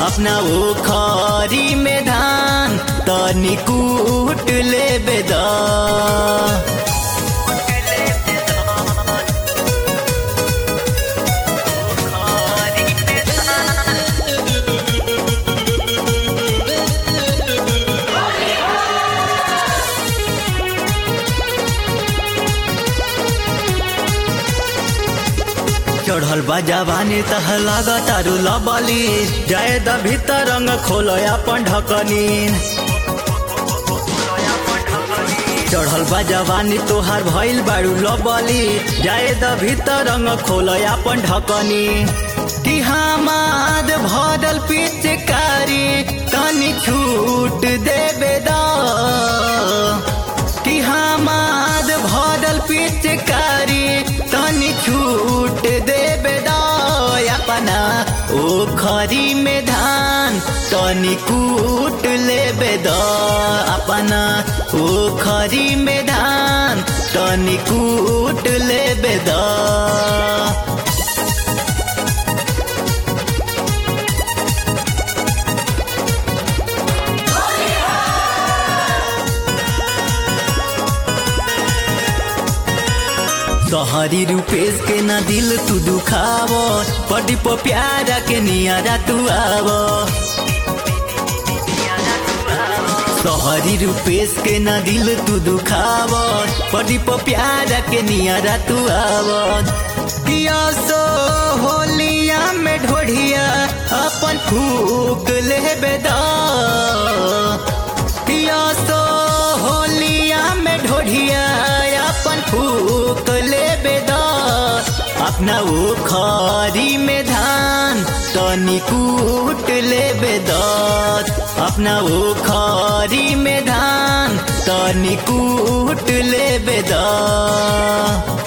अपना ओखरी में धान तनी कूट लेबे द चढ़ल बा जवानी तह लागतारू लबली जाए द भीतर रंग खोल अपन ढकनी चढ़ल बा जवानी तोहार भइल बारू लबली जाए द भीतर रंग खोल अपन ढकनी कि हमाद भरल पिचकारी तनी छूट देबे द कि हमाद भरल पिचकारी तनी छूट देबे द अपना ओखरी में धान तनी कूट लेबे द अपना ओखरी में धान तनी कूट लेबे द तोहरी रूपेश के ना दिल तू दुखाव पटी प प्यारा के नियारा तू आव तोहरी रूपेश के ना दिल तू दुखाव पटी प प्यारा के नियारा तू आव पिया सो होलिया में ढोढ़िया अपन फूक लेबे द पिया सो होलिया में ढोढ़िया अपन फूक लेबे द अपना ओखरी में धान तनी कूट लेबे द अपना ओखरी में धान तनी कूट लेबे द